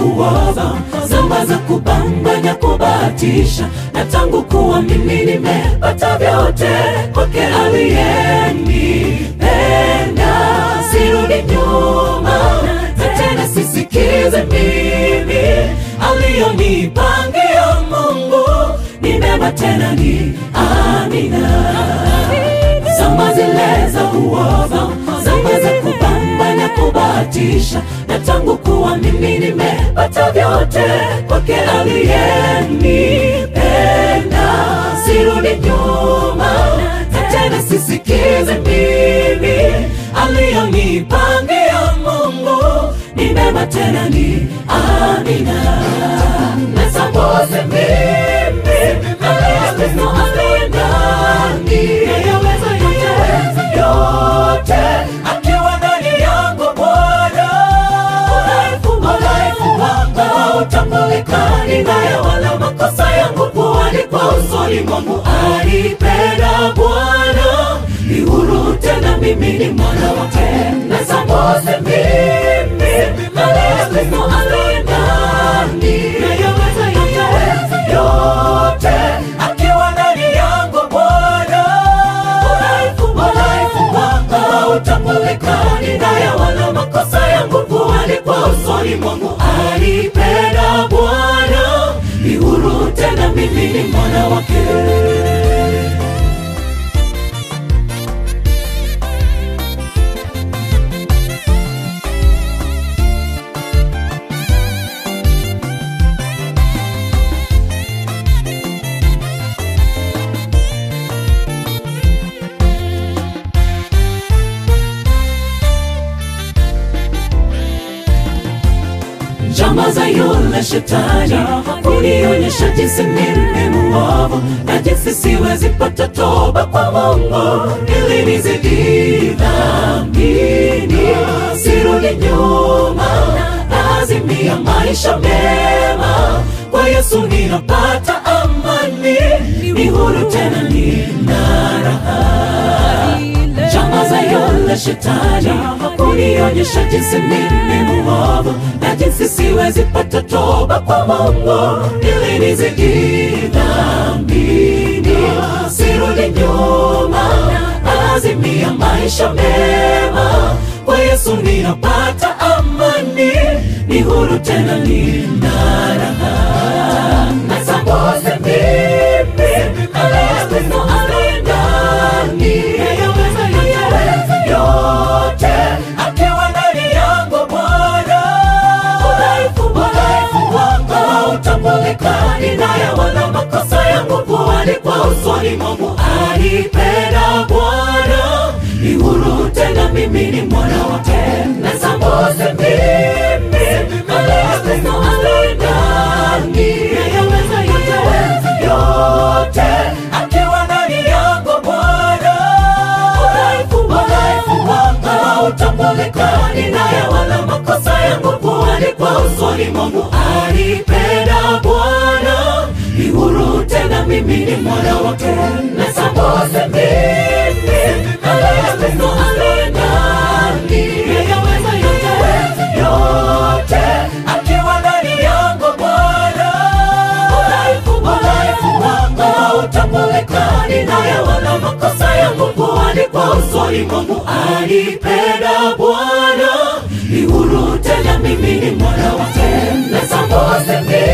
uovu, zama za kubambanya, kubahatisha, na tangu kuwa mimi nimepata vyote kwake aliyenipenda, sirudi nyuma na tena sisikize mimi aliyonipangia Mungu ni mema tena ni amina. Zama zile za uovu, zama za kubambanya, kubahatisha, na tangu kuwa mimi nimepata vyote kwake aliyenipenda, sirudi nyuma na tena sisikize mimi aliyonipangia Mungu ni mema tena ni amina. Nasambose mimi aliyekristo aliye ndani yaweza yote yote akiwa ndani yangu Bwana udhaifu wangu hautambulikani naye wala makosa yangu kuandikwa usoni mwangu alipenda Bwana ni huru tena mimi ni mwana wake nasambose mimi aliyekristo aliye ndani yaweza yote yote akiwa ndani yangu Bwana udhaifu wangu hautambulikani naye wala makosa yangu kuandikwa usoni mwangu alipenda Bwana ni huru tena mimi ni mwana wake njama za yule shetani kunionyesha jinsi mimi muovu na jinsi siwezi pata toba kwa Mungu ili nizidi dhambini, sirudi nyuma, naazimia maisha mema kwa Yesu ninapata amani, ni huru tena nina raha njama za yule shetani kunionyesha jinsi mimi muovu na jinsi siwezi pata toba kwa Mungu ili nizidi dhambini, sirudi nyuma, azimia maisha mema kwa Yesu ninapata amani, ni huru tena nina raha nasambose mimi aliyekristo aliye ndani yaweza yote akiwa ndani yangu Bwana udhaifu wangu hautambulikani naye wala makosa yangu kuandikwa usoni mwangu alipenda Bwana ni huru tena mimi ni mwana wake nasambose mimi aliyekristo aliye ndani yaweza yote akiwa ndani yangu Bwana udhaifu wangu hautambulikani naye wala makosa yangu kuandikwa usoni mwangu alipenda Bwana ni huru tena mimi ni mwana wake nasambose mimi aliyekristo aliye ndani yaweza yote akiwa ndani yangu Bwana udhaifu wangu hautambulikani naye wala makosa yangu kuandikwa usoni mwangu alipenda Bwana ni huru tena mimi ni mwana wake nasambose mimi